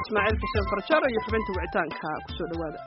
ismaaciil xuseen farjar iyo xubinta wicitaanka kusoo dhawaada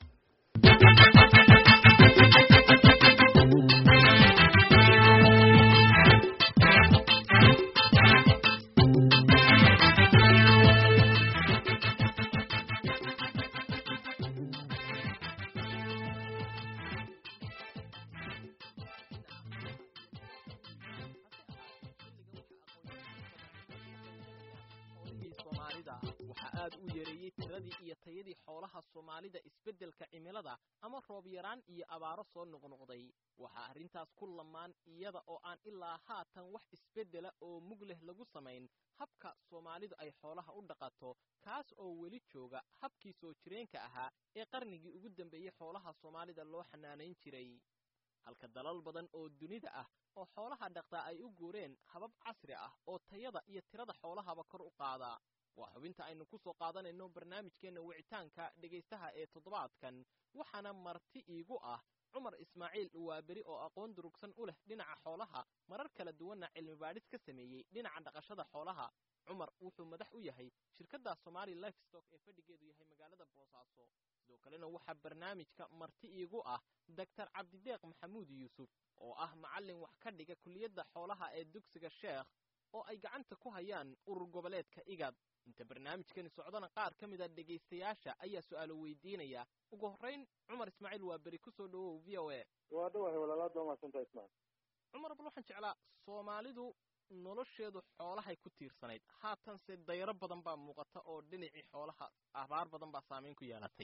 waxaa aad u yareeyey tiradii iyo tayadii xoolaha soomaalida isbeddelka cimilada ama roob yaraan iyo abaaro soo noqnoqday waxaa arrintaas ku lamaan iyada oo aan ilaa haatan wax isbeddela oo mug leh lagu samayn habka soomaalidu ay xoolaha u dhaqato kaas oo weli jooga habkii soo jireenka ahaa ee qarnigii ugu dambeeyey xoolaha soomaalida loo xanaanayn jiray halka dalal badan oo dunida ah oo xoolaha dhaqtaa ay u guureen habab casri ah oo tayada iyo tirada xoolahaba kor u qaada waa xubinta aynu ku soo qaadanayno barnaamijkeenna wicitaanka dhegaystaha ee toddobaadkan waxaana marti iigu ah cumar ismaaciil waaberi oo aqoon durugsan u leh dhinaca xoolaha marar kala duwanna cilmibaadhis ka sameeyey dhinaca dhaqashada xoolaha cumar wuxuu madax u yahay shirkadda somali lifestock ee fadhigeedu yahay magaalada boosaaso sidoo kalena waxaa barnaamijka marti iigu ah doctor cabdideeq maxamuud yuusuf oo ah macallin wax ka dhiga kuliyadda xoolaha ee dugsiga sheekh oo ay gacanta ku hayaan urur goboleedka igad inta barnaamijkani socdana qaar ka mid a dhegaystayaasha ayaa su'aalo weydiinaya ugu horrayn cumar ismaaciil waa beri ku soo dhowow v o a waa dhawahay walaalaad baa mahadsantaha ismaciil cumar bal waxaan jeclaa soomaalidu nolosheedu xoolahay ku tiirsanayd haatanse dayro badan baa muuqata oo dhinacii xoolaha abaar badan baa saamayn ku yeelatay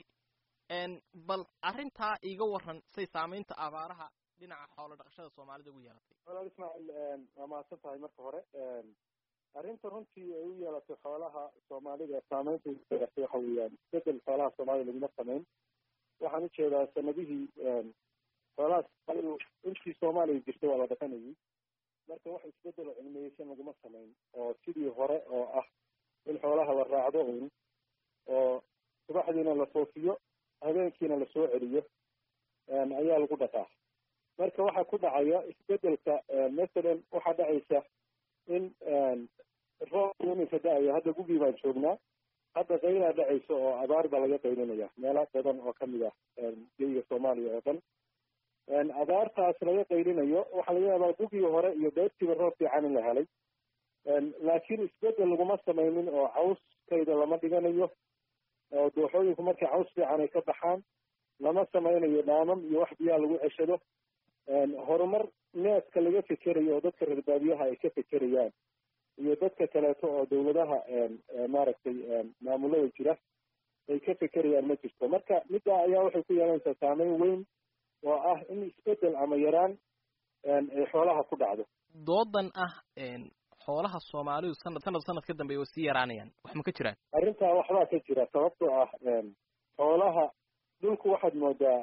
bal arrintaa iiga warran say saamaynta abaaraha dhinaca xoolo dhaqashada soomaalida ugu yeelatay walaal ismaaciil waa mahadsan tahay marka hore arrinta runtii ay u yeelatay xoolaha soomaalida saameynta yeelatay waxa weeyaan isbedel xoolaha soomaalida laguma samayn waxaan ujeedaa sanadihii xoolaha soomaalidu intii soomaaliya jirtay waa la dhaqanayay marka wax isbedelo cilmiyeysan laguma samayn oo sidii hore oo ah in xoolaha la raacdo un oo subaxdiina la foofiyo habeenkiina lasoo celiyo ayaa lagu dhaqaa marka waxaa ku dhacaya isbedelka masalan waxaa dhacaysa in roob iminka da-aya hadda gugii baan joognaa hadda qaylaa dhacaysa oo abaar baa laga qaylinaya meelo badan oo kamid ah geyiga soomaaliya oo dhan abaartaas laga qaylinayo waxaa laga yaabaa gugii hore iyo beertiiba roob fiican in la helay laakiin isbedel laguma samaynin oo cawskayda lama dhiganayo oo dooxooyinku markay caws fiican ay ka baxaan lama samaynayo dhaamam iyo wax biyaha lagu ceshado horumar neeska laga fekerayo oo dadka reer baadiyaha ay ka fekerayaan iyo dadka kaleeto oo dawladaha maaragtay maamulada jira ay ka fekerayaan ma jirto marka middaa ayaa waxay ku yeelanaysaa saameyn weyn oo ah in isbedel ama yaraan ay xoolaha ku dhacdo doodan ah xoolaha soomaalidu sanad sanad sanad ka dambeeya way sii yaraanayaan wax ma ka jiraan arrintaa waxbaa ka jira sababtoo ah xoolaha dhulku waxaad moodaa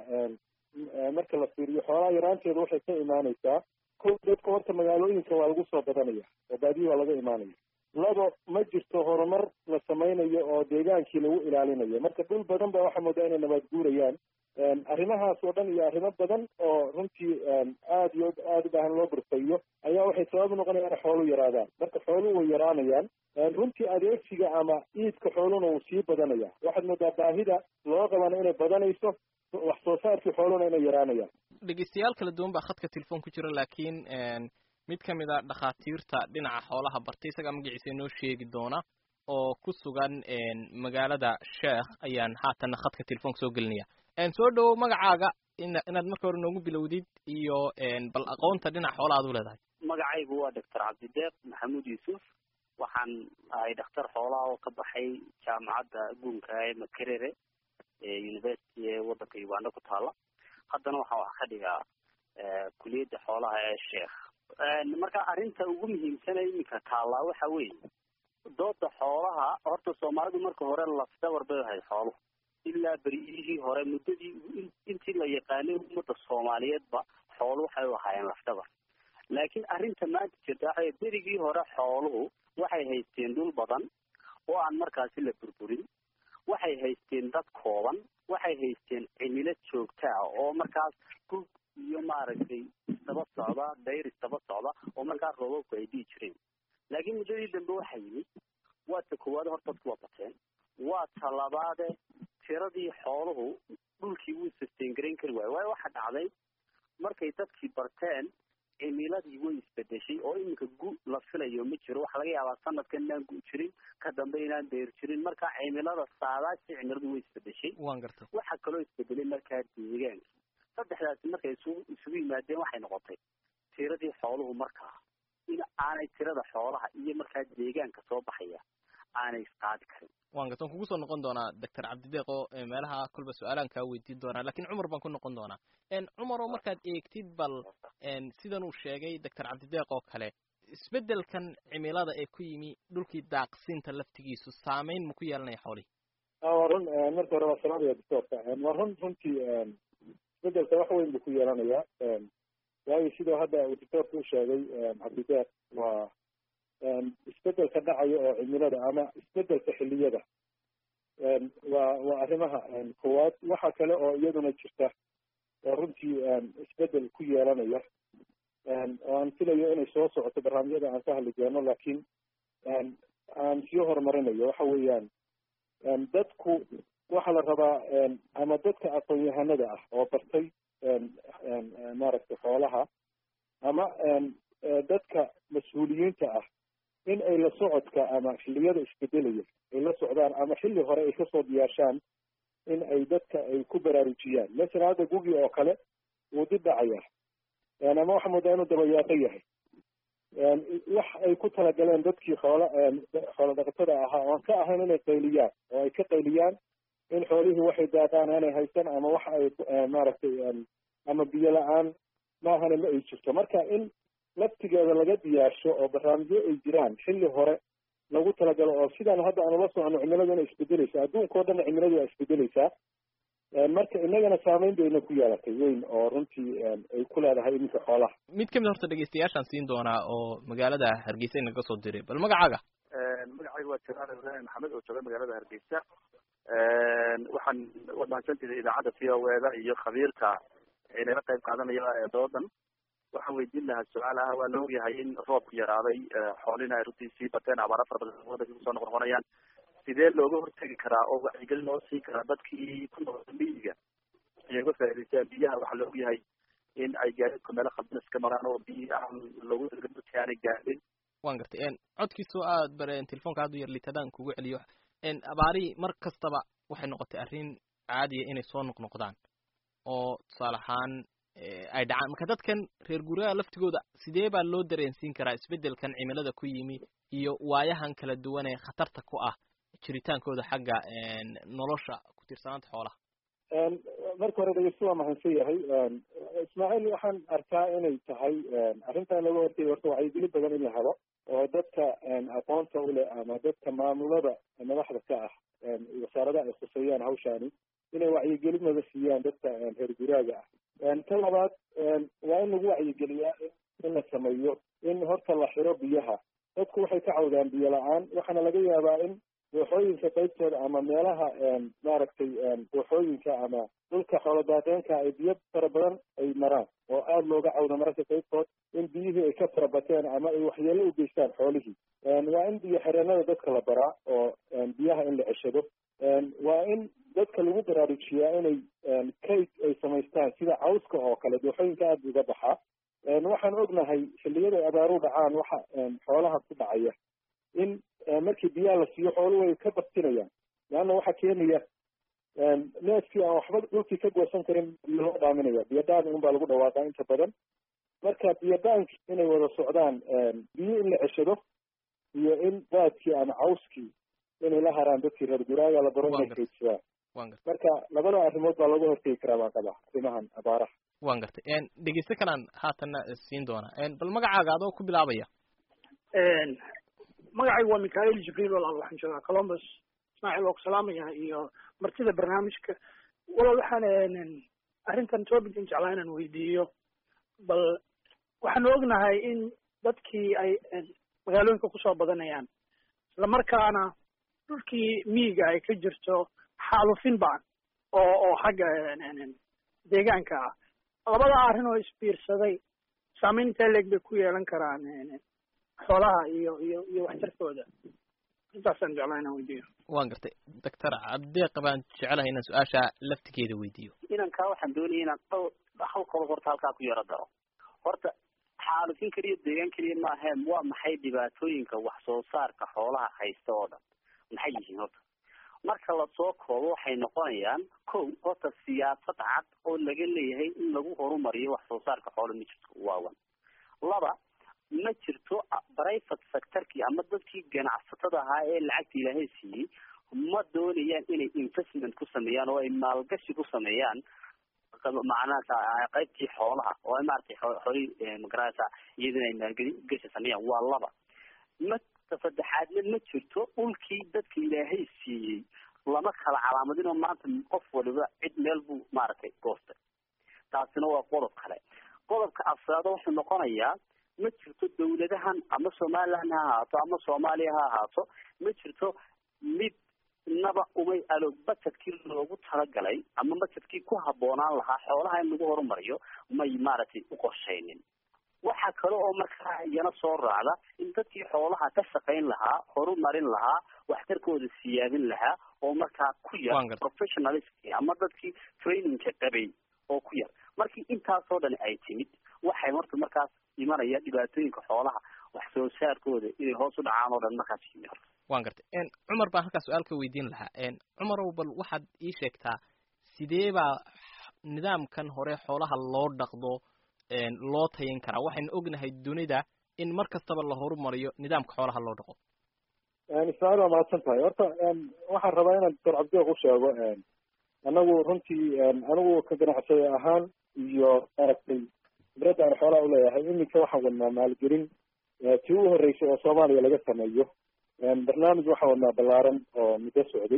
marka la fiiriyo xoolaha yaraanteeda waxay ka imaanaysaa ko dadka horta magaalooyinka waa lagu soo badanaya oo baadiyi waa laga imaanaya labo ma jirto horumar la samaynayo oo deegaankii lagu ilaalinayo marka dhul badan ba waxaa moodaa inay nabaad guurayaan arrimahaas oo dhan iyo arrimo badan oo runtii aada iyo aada u baahan loo burfayo ayaa waxay sabab noqonaya inay xoolu yaraadaan marka xooluhu way yaraanayaan runtii adeegsiga ama iidka xooluna wuu sii badanaya waxaad moodaa baahida loo qabana inay badanayso wax soo saarkii xooluna inay yaraanayaan dhegeystayaal kala duwan baa khadka telefon ku jira laakiin mid ka mid a dhakhaatiirta dhinaca xoolaha bartay isagaa magaciisa inoo sheegi doona oo ku sugan magaalada sheekh ayaan haatanna khadka telefonka soo gelinaya soo dhowow magacaaga ina inaad marka hore noogu bilowdid iyo bal aqoonta dhinaca xoolaha ad u leedahay magacaygu waa doctor cabdideeq maxamuud yuusuf waxaan ahay dhakhtar xoolaha oo ka baxay jaamacadda guunka ee makerere ee university ee waddanka uganda ku taala haddana waxaan wax ka dhigaa kuliyadda xoolaha ee sheekh marka arrinta ugu muhiimsana iminka taallaa waxa weeye dooda xoolaha horta soomaalidu marka hore lafdabar bay ahayd xooluhu ilaa beriyihii hore muddadii intii la yaqaanay ummadda soomaaliyeedba xoolu waxay u ahaayeen lafdabar laakiin arrinta maanta jirta waxa berigii hore xooluhu waxay haysteen dhul badan oo aan markaasi la burburin waxay haysteen dad kooban waxay haysteen cimilo joogta ah oo markaas gug iyo maaragtay isdaba socda dayr isdaba socda oo markaas roobabku ay dhihi jireen laakiin muddadii dambe waxaa yimid waa ta koowaad hor dadku waa bateen waa talabaade tiradii xooluhu dhulkii wuu sustain garayn kari waayo waayo waxa dhacday markay dadkii barteen cimiladii way isbedeshay oo iminka gu la filayo ma jiro waxa laga yaabaa sanadkan inaan gu jirin ka dambe inaan deer jirin marka cimilada saadaasi cimiladu way isbedeshay waan gartay waxaa kaloo isbedelay markaa deegaanka saddexdaasi markay isugu isugu yimaadeen waxay noqotay tiradii xooluhu markaa in aanay tirada xoolaha iyo markaa deegaanka soo baxaya aanay isqaadi karin waan garta waan kugu soo noqon doonaa doctor cabdideeq oo eh, meelaha kolba su-aalaan kaa weydiin doonaa lakin cumar baan ku noqon doonaa en cumar oo markaad eegtid bal en sidan uu sheegay doctor cabdideeq oo kale isbeddelkan cimilada ee ku yimi dhulkii daaqsinta laftigiisu saameyn ma ku yeelanaya xoolihi Ah, waa run eh, marka hore waa salaamaya doctorka Eh, waa run runtii eh, isbedelka wax weyn buu ku yeelanayaa Eh, waayo sidoo hadda uu doctorka u sheegay eh, cabdideeq waa eh, isbedelka dhacaya oo cimilada ama isbedelka xiliyada Eh, waa waa arrimaha eh, koowaad waxa kale oo iyaduna jirta oo runtii eh, isbedel ku yeelanaya Eh, oo aan filayo inay soo socoto barnaamijyada aan ka hadli doono laakiin eh, aan sii horumarinayo waxa weeyaan Een, dadku waxaa la rabaa een, ama dadka aqoon-yahanada ah oo bartay een, een, een, maaragtay xoolaha ama een, ee, dadka mas-uuliyiinta ah in ay la socodka ama xilliyada isbedelaya ay la socdaan ama xilli hore ay kasoo diyaashaan in ay dadka ay ku baraarujiyaan masalan hadda gugi oo kale wuu dib dhacaya Een, ama waxaa moodaa inuu dabayaaqo yahay Een, wax ay ku talagaleen dadkii xoola een, xoola dhaqatada ahaa oon ka ahayn inay qayliyaan oo ay ka qayliyaan in xoolihii waxay daaqaan aanay haysan ama wax ay eh, maaragtay een, ama biyo la-aan maahana ma ay jirto marka in laftigeeda laga diyaarsho oo barnaamijyo ay jiraan xilli hore lagu talagalo oo sidaan hadda aan ula socono cimiladu inay isbedeleysa adduunka oo dhan cimiladu waa isbedeleysaa Een, marka inagana saameyn bayna ku yeelatay weyn oo runtii een, ay ku leedahay iminka xoolaha mid ka mid horta dhegeystayaashaan siin doonaa oo magaalada hargeysa inaga soo diray bal magacaaga magacayga waa jalaal ibraahim maxamed oo jooga magaalada hargeysa waxaan waad mahadsantiday idaacadda v o eda iyo khabiirka inala qayb qaadanaya ee doodan waxaan weydiin lahaa su-aal ah waa la ogyahay in roobku yaraaday xoolina ay runtii sii bateen abaara fara badan wadanka kusoo noqon noqonayaan sidee looga hortegi karaa oo wacyigelin loo siin karaa dadkii ku noqda miyiga inay uga faa'idaystaan biyaha waxaa la ogyahay in ay gaadiidku meelo khaldan iska maraan oo biyi aan loogu talagalin dadka aanay gaadhin waan gartay en codkiisoo aad bare telefoonka haddu yar litadaan kugu celiyo en abaarihii mar kastaba waxay noqotay arrin caadiya inay soo noqnoqdaan oo tusaale ahaan ay dhacaan marka dadkan reer guryaha laftigooda sidee baa loo dareensiin karaa isbeddelkan cimilada ku yimi iyo waayahan kala duwan ee khatarta ku ah jiritaankooda xagga nolosha ku tiirsanaanta xoolaha marka hore dhegeysto waa mahadsan yahay ismaaciil waxaan arkaa inay tahay arrintan laga hortay horta wacyigelin badan in la helo oo dadka aqoonta uleh ama dadka maamulada madaxda ka ah wasaaradaha ay khuseeyaan hawshaani inay wacyigelin wada siiyaan dadka reer guraaga ah ta labaad waa in lagu wacyigeliyaa in la sameeyo in horta la xiro biyaha dadku waxay ka cawdaan biyo la-aan waxaana laga yaabaa in dooxooyinka qaybtooda ama meelaha maaragtay dooxooyinka ama dhulka xooladaaqeenka ay biyo fara badan ay maraan oo aada looga cawdo mararka qaybtood in biyihii ay ka farabateen ama ay waxyeelo u geystaan xoolihii waa in biyo xireenada dadka la baraa oo biyaha in la ceshado waa in dadka lagu baraarujiyaa inay kayd ay samaystaan sida cawska oo kale dooxooyinka aada uga baxaa waxaan ognahay xilliyada ay abaaru dhacaan waxa xoolaha ku dhacaya in markii biyaha la siiyo xooluhu way ka baktinayaan leanna waxaa keenaya neefkii aan waxba dhulkii ka goosan karin biyo loo dhaaminaya biyo dhaan un baa lagu dhawaaqaa inta badan marka biyo dhaanki inay wada socdaan biyo in la ceshado iyo in daadkii ama cawskii inay la haraan dadkii reer guraaga la baro inay kaydsadaan marka labada arrimood baa looga hortegi karaa baan qabaa arrimahan abaaraha waan gartay dhegeyste kalaan haatanna siin doonaa bal magacaaga adoo ku bilaabaya magacaygu waa michael jibriil walaal waxaan joogaa columbus ismaaciil waa ku salaamaya iyo martida barnaamijka walaal waxaan arrintan topican jeclaa inaan weydiiyo bal waxaanu ognahay in dadkii ay magaalooyinka kusoo badanayaan islamarkaana dhulkii miyiga ay ka jirto xaalufin baan oo oo xagga deegaanka ah labada arrin oo isbiirsaday saameyn intee leeg bay ku yeelan karaan xoolaha iyo iyo iyo waxtarkooda intaasaan jeclaa inaan weydiiyo waan gartay doctor cabdeeq baan jecelahay inaan su-aasha laftigeeda weydiiyo inankaa waxaan doonaya inaan dhowr hal qodob horta halkaa ku yaro daro horta xaalufin keliya deegaan keliya maahe waa maxay dhibaatooyinka wax soo saarka xoolaha haysta oo dhan maxay yihiin horta marka lasoo koobo waxay noqonayaan kow horta siyaasad cad oo laga leeyahay in lagu horumariyo wax soo saarka xoola ma jirto waawan laba ma jirto private sectorkii ama dadkii ganacsatada ahaa ee lacagta ilaahay siiyey ma doonayaan inay investment ku sameeyaan oo ay maalgashi ku sameeyaan macnaha qaybtii xoolaha oo ay maaragtay xoolihii magarasa iyadana ay maalgashi sameeyaan waa laba ma saddexaadna ma jirto dhulkii dadka ilaahay siiyey lama kala calaamadin oo maanta qof waliba cid meel buu maaragtay goostay taasina waa qodob kale qodobka afraad wuxuu noqonayaa ma jirto dawladahan ama somaliland ha ahaato ama soomaaliya ha ahaato ma jirto mid naba umay alo bajedkii loogu talagalay ama bajedkii ku habboonaan lahaa xoolaha in lagu horumariyo may maaragtay u qorshaynin waxaa kale oo markaa iyana soo raacda in dadkii xoolaha ka shaqayn lahaa horumarin lahaa waxtarkooda siyaadin lahaa oo markaa ku yar professionalist ama dadkii trainingka qabay oo ku yar markii intaasoo dhan ay timid waxay horta markaas imanaya dhibaatooyinka xoolaha wax soo saarkooda inay hoos u dhacaan oo dhan markaas yimi horta waan gartay cumar baan halkaa su-aal ka weydiin lahaa cumarow bal waxaad ii sheegtaa sidee baa nidaamkan hore xoolaha loo dhaqdo loo tayin karaa waxaynu ognahay dunida in mar kastaba la horumariyo nidaamka xoolaha loo dhaqo ismaaciil waa mahadsan tahay horta waxaan rabaa inaan doctor cabdiq u sheego anagu runtii anigu ka ganacsade ahaan iyo maaragtay khibradda aan xoolaha uleeyahay iminka waxaan wadnaa maalgelin tii u horreysay oo soomaaliya laga sameeyo barnaamij waxaan wadnaa ballaaran oo muddo socday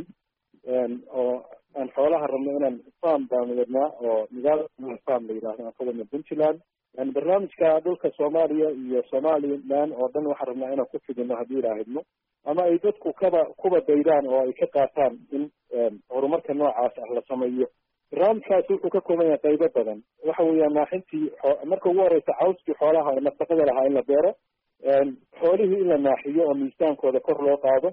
oo aan xoolaha rabno inaan farm baan wadnaa oo nidaam farm la yidhahdo aan ka wadna puntland barnaamijka dhulka soomaaliya iyo somaliland oo dhan waxaan rabnaa inaan ku fidino haddii ilaahidno ama ay dadku kaba kuba daydaan oo ay ka qaataan in horumarka noocaas ah la sameeyo barnaamijkaasi wuxuu ka kooban yahay qaybo badan waxa weeyaan naaxintii marka ugu horeysa cawskii xoolaha oo nafaqada lahaa in la beero xoolihii in la naaxiyo oo miisaankooda kor loo qaado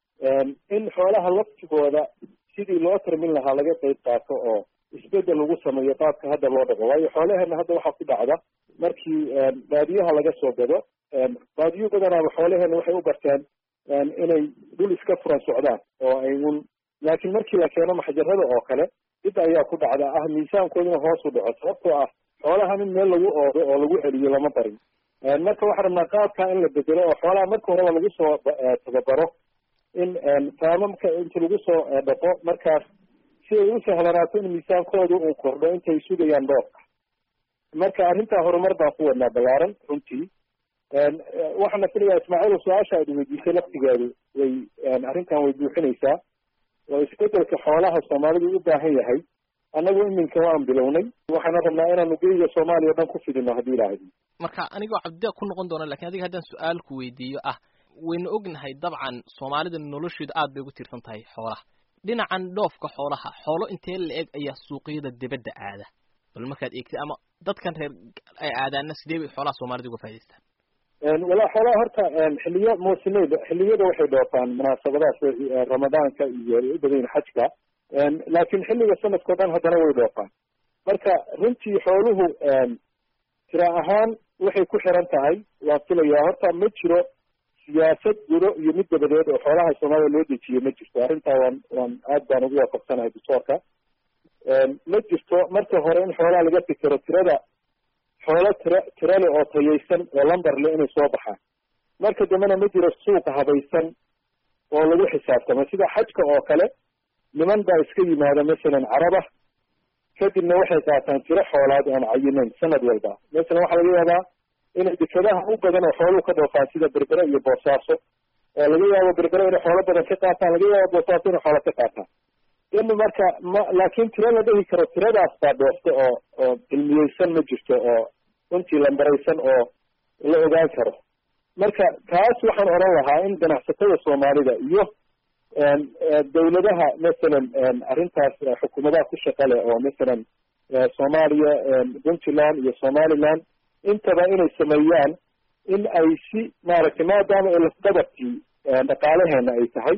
in xoolaha laftigooda sidii loo tarmin lahaa laga qayb qaato oo isbedel lagu sameeyo qaabka hadda loo dhaqo waayo xoolaheena hadda waxaa ku dhacda markii baadiyaha laga soo gado baadiyo badanaaba xoolaheena waxay u barteen inay dhul iska furan socdaan oo ay un laakiin markii la keeno maxjarada oo kale dib ayaa ku dhacda ah miisaankooduna hoos u dhaco sababtoo ah xoolahan in meel lagu oodo oo lagu celiyo lama barin marka waxaan rabnaa qaabka in la bedelo oo xoolaha marka horeba lagu soo tababaro in taamamka inta lagu soo dhaqo markaas si ay u sahlanaato in miisaankooda uu kordho intay sugayaan dhoobka marka arrintaa horumar baan ku wadnaa ballaaran runtii waxaana filayaa ismaaciil su-aasha aad weydiisay laftigeedu way arrintan way buuxinaysaa oo isbedelka xoolaha soomaalidu u baahan yahay annagu iminka waan bilownay waxaana rabnaa inaanu geyga soomaaliya o dhan ku fidino haddii ilaahdi marka anigoo cabdideeq ku noqon doona lakin adiga haddaan su-aal ku weydiiyo ah waynu ognahay dabcan soomaalida nolosheedu aad bay ugu tiirsan tahay xoolaha dhinacan dhoofka xoolaha xoolo intee la eg ayaa suuqyada dibadda aada bal markaad eegtay ama dadkan reer ay aadaana sidee bay xoolaha soomaalida uga faa'idaystaan walaa xoolaha horta xiliyo muusimeyda xiliyada waxay dhoofaan munaasabadaas ramadaanka iyo ay u badan yihin xajka laakiin xilliga sanadkao dhan haddana way dhoofaan marka runtii xooluhu tira ahaan waxay ku xiran tahay waan filayaa horta ma jiro siyaasad gudo iyo mid dabadeed oo xoolaha soomaalida loo dejiyo ma jirto arrintaa waan waan aad baan ugu waafaqsanahay doctoorka ma jirto marka hore in xoolaha laga fikero tirada xoolo tira tirale oo tayaysan oo lamber le inay soo baxaan marka dambena ma jiro suuqa habaysan oo lagu xisaabtamo sida xajka oo kale niman baa iska yimaada masalan caraba kadibna waxay qaataan tiro xoolaad aan cayinayn sanad walba masalan waxaa laga yaabaa inay dekadaha u badan oo xooluhu ka dhoofaan sida berbere iyo boosaaso oo laga yaabo berbere inay xoolo badan ka qaataan laga yaabo boosaaso inay xoolo ka qaataan in marka ma laakiin tiro la dhihi karo tiradaas baa dhoofta oo oo cilmiyeysan ma jirto oo runtii lambaraysan oo la ogaan karo marka taas waxaan oran lahaa in ganacsatada soomaalida iyo dawladaha masalan arrintaas xukuumadaha ku shaqa leh oo masalan soomaaliya puntland iyo somaliland intaba inay sameeyaan in ay si maaragtay maadaama ay lafdabarkii dhaqaalaheena ay tahay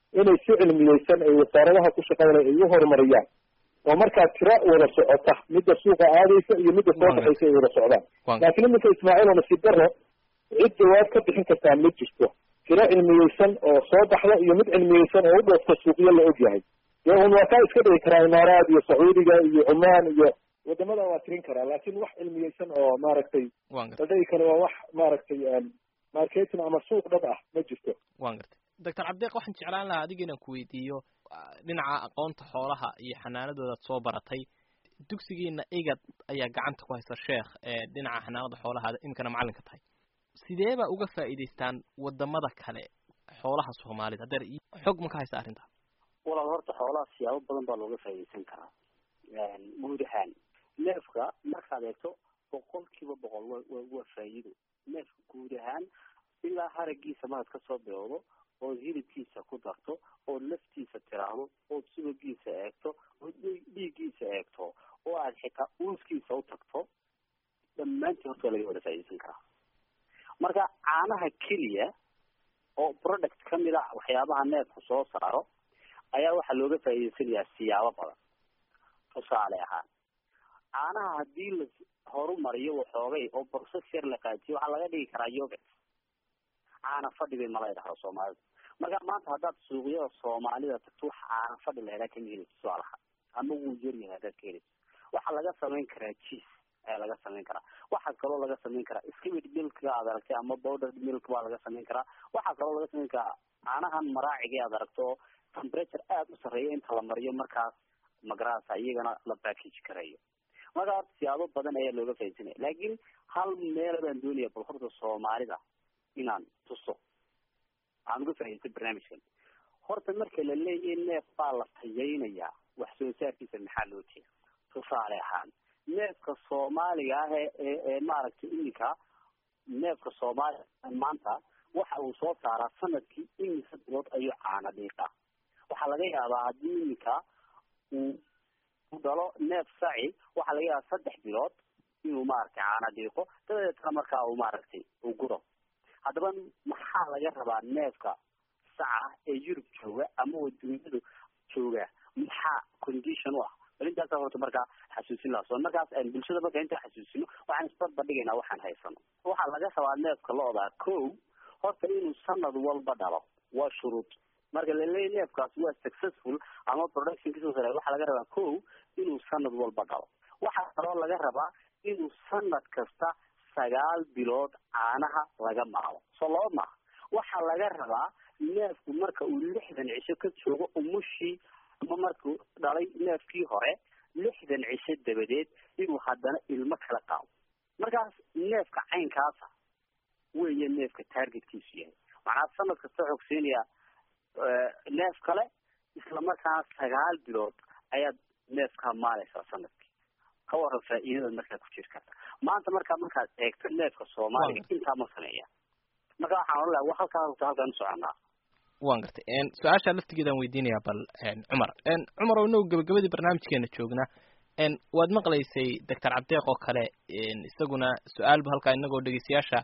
inay si cilmiyeysan ay wasaaradaha ku shaqaynaya ay u horumariyaan oo markaa tira wada socota midda suuqa aadaysa iyo midda soo baxaysa ay wada socdaan laakiin iminka ismaaciil oo nasiib daro cid jawaab ka bixin kartaa ma jirto tiro cilmiyeysan oo soo baxda iyo mid cilmiyeysan oo u dhoofta suuqyo la og yahay dee un waa kaa iska dhigi karaa imaaraad iyo sacuudiga iyo cumaan iyo wadamada waa tirin karaa laakin wax cilmiyeysan oo maaragtay la dhigi karo waa wax maaragtay marketing ama suuq dhab ah ma jirto wan gartay doctor cabdiq waxaan jeclaan lahaa adiga inaan ku weydiiyo dhinaca aqoonta xoolaha iyo xanaanadoodaad soo baratay dugsigiina igad ayaa gacanta ku haysa sheekh ee dhinaca xanaanada xoolaha iminkana macallinka tahay sideeba uga faa'iidaystaan wadamada kale xoolaha soomaalida hadeer xog ma ka haysa arrinta walaal horta xoolaha siyaabo badan baa looga faa'iidaysan karaa guud ahaan neefka markaad eegto boqol kiiba boqol wa wa waa faa'iido neefka guud ahaan ilaa haragiisa marad kasoo bilowdo ood hilibkiisa ku darto ood laftiisa tiraahdo ood subagiisa eegto ood dhiiggiisa eegto oo aad xitaa uuskiisa u tagto dhammaantii horta waa laga wada faa'iidaysan karaa marka caanaha keliya oo product kamid a waxyaabaha neefku soo saaro ayaa waxaa looga faa'iidaysanayaa siyaabo badan tusaale ahaan caanaha haddii la horumariyo waxoogay oo process yar la qaatiyo waxaa laga dhigi karaa yogurt caana fadhi bay mala idhahdo soomaalida marka maanta haddaad suuqyada soomaalida tagto wax caana fadhi la idhaha kama helid tusaalaha ama wuu yaryahay haddaad ka helid waxaa laga samayn karaa cheese ayaa laga samayn karaa waxaa kaloo laga samayn karaa skimid milkga aad aragtay ama powdered milk baa laga samayn karaa waxaa kaloo laga samayn karaa caanahan maraaciga aad aragto oo temperature aada u sarreeya inta la mariyo markaas magarasa iyagana la package karayo marka horta siyaabo badan ayaa looga faaidsanaya laakiin hal meel baan doonaya bal horta soomaalida inaan tuso aan uga faaidaysta barnaamijkan horta marka la leeyahay neef baa la tayaynayaa wax soo saarkiisa maxaa loo jeeda tusaale ahaan neefka soomaaliga ah ee ee ee maaragtay iminka neefka soomaaliga maanta waxa uu soo saaraa sanadkii iminka bilood ayuu caana dhiiqaa waxaa laga yaabaa haddii iminka uu u dhalo neef saci waxaa laga yaabaa saddex bilood inuu maaragtay caana dhiiqo dabadeetna markaa uu maaragtay uu guro haddaba maxaa laga rabaa neefka saca ee yurub jooga ama waduunyadu jooga maxaa condition u ah bal intaasa horta markaa xasuusin laha so markaas bulshada marka intaan xasuusino waxaan isbarbadhigaynaa waxaan haysano waxaa laga rabaa neefka loodaa ko horta inuu sanad walba dhalo waa shuruud marka laleeya neefkaas waa successful ama productionkiisa sare waxaa laga rabaa ko inuu sanad walba dhalo waxaa kaloo laga rabaa inuu sanad kasta sagaal bilood caanaha laga maalo soo laba maaha waxaa laga rabaa neefku marka uu lixdan cisho ka joogo umushii ama markuu dhalay neefkii hore lixdan cisho dabadeed inuu haddana ilmo kala qaado markaas neefka caynkaasa weeye neefka targetkiisu yahay macnaa sanad kasta xoogsiinaya neef kale isla markaana sagaal bilood ayaad neefkaa maalaysaa sanadkii ka waran faa'iidada markaa ku jiri karta maanta markaa markaad eegto neefka soomaaliga intaa ma sameeya marka waxaan ohan laha halkaa horta halkaan usoconaa wan gartay su-aasha laftigeedaan weydiinayaa bal cumar cumar oo inagu gabagabadii barnaamijkeena joogna waad maqlaysay doctor cabdeeq oo kale isaguna su-aalba halkaa inagoo dhegeystayaasha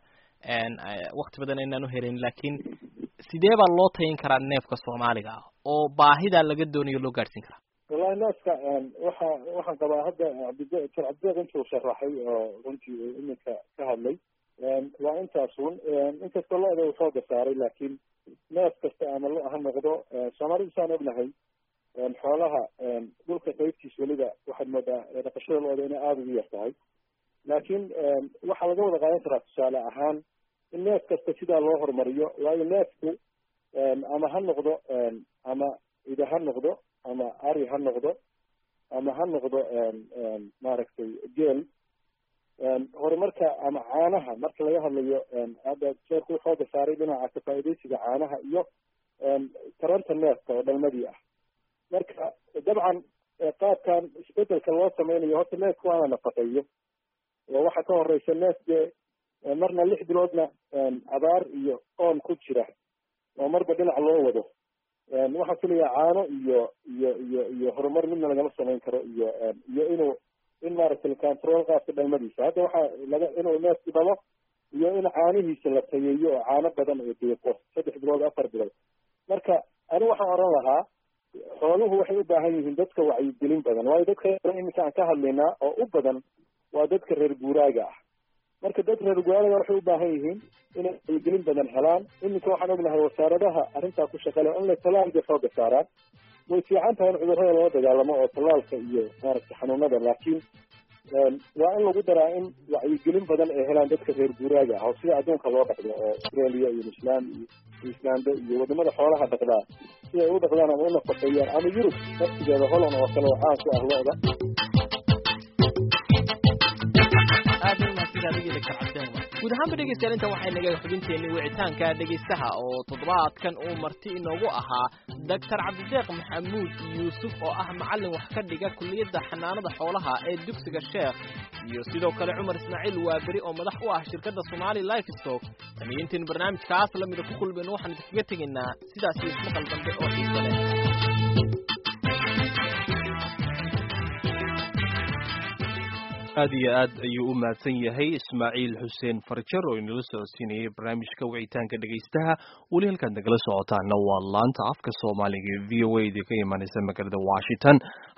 wakti badan aynaan uhelayn laakiin sidee baa loo tayin karaa neefka soomaaliga ah oo baahidaa laga doonayo loo gaadhsiin karaa wallahi neefka waxa waxaan qabaa hadda cabdi doctor cabdideeq intuu sharaxay oo runtii uu iminka ka hadlay waa intaas un inkastoo lo-da uu xooga saaray laakiin neef kasta ama lo ha noqdo soomaalidu saan ognahay xoolaha dhulka qaybtiis weliba waxaad moodaa dhaqashada lo-da inay aada ugu yar tahay laakiin waxaa laga wada qaadan karaa tusaale ahaan in neef kasta sidaa loo horumariyo waayo neefku ama ha noqdo ama ida ha noqdo ama ari ha noqdo ama ha noqdo maaragtay geel horumarka ama caanaha marka laga hadlayo hadda sheerku xooga saaray dhinaca kafaaidaysiga caanaha iyo taranta neefka oo dhalmadii ah marka dabcan qaabkan isbedelka loo sameynayo horta neefka waa la nafaqeeyo oo waxaa ka horeysa neef dee marna lix biloodna abaar iyo oon ku jira oo marba dhinac loo wado waxaan filayaa caano iyo iyo iyo iyo horumar midna lagama samayn karo iyo iyo inuu in maaragtay control qaabka dhalmadiisa hadda waxaa laga inuu neefku dhalo iyo in caanihiisa la tayeeyo oo caano badan oo deeqo saddex bilood afar bilood marka anigu waxaan oran lahaa xooluhu waxay u baahan yihiin dadka wacyigelin badan waayo dadka iminka aan ka hadlaynaa oo u badan waa dadka reer guuraaga ah marka dad reer guuraaga waxay u baahan yihiin inay wacyigelin badan helaan iminka waxaan ognahay wasaaradaha arrintaa ku shaqale inay tallaalka xooga saaraan way fiican tahay in cudurrada lala dagaalamo oo tallaalka iyo maaragtay xanuunada laakiin waa in lagu daraa in wacyigelin badan ay helaan dadka reer guuraaga ah oo sida adduunka loo dhaqdo oo australia iyo newzealand iyo islanda iyo wadamada xoolaha dhaqdaa si ay u dhaqdaan ama u nafaqeeyaan ama yurub naftigeeda holland oo kale oo caan ku ah lo-da guud ahaanba dhegeystayaal inta waxay naga xubinteenii wicitaanka dhegeystaha oo toddobaadkan uu marti inoogu ahaa doctor cabdideeq maxamuud yuusuf oo ah macallin wax ka dhiga kulliyadda xanaanada xoolaha ee dugsiga sheekh iyo sidoo kale cumar ismaaciil waaberi oo madax u ah shirkadda somali life stock tamiyiintiin barnaamijkaas lamida ku kulmayno waxaan idinkaga tegaynaa sidaas iyo ismaqal dambe oo xiiso leh aad iyo aad ayuu u mahadsan yahay ismaaciil xuseen farjar oo inala socodsiinayay barnaamijka wicitaanka dhegaystaha weli halkaad nagala socotaana waa laanta afka soomaaliga v o a idinka imanaysa magaalada washington